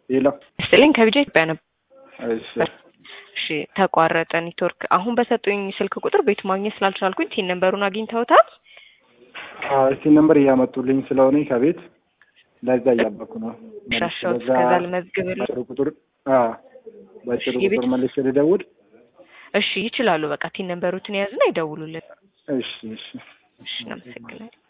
ሌላ ስጥልኝ ከቢጃ ኢትዮጵያ ነበር። እሺ እሺ ተቋረጠ ኔትወርክ። አሁን በሰጡኝ ስልክ ቁጥር ቤቱ ማግኘት ስላልቻልኩኝ ቲን ነንበሩን አግኝተውታል? አዎ እስቲ ነምበር እያመጡልኝ ስለሆነ ከቤት ለዛ እያበኩ ነው። ሻሻውት እስከዛ ልመዝግብል። በጥሩ ቁጥር አዎ በጥሩ እሺ፣ የቤት- ቁጥር መልሼ ልደውል። እሺ ይችላሉ። በቃ ቲን ነንበሩትን የያዝና ይደውሉልን። እሺ እሺ እሺ እናመሰግናለን።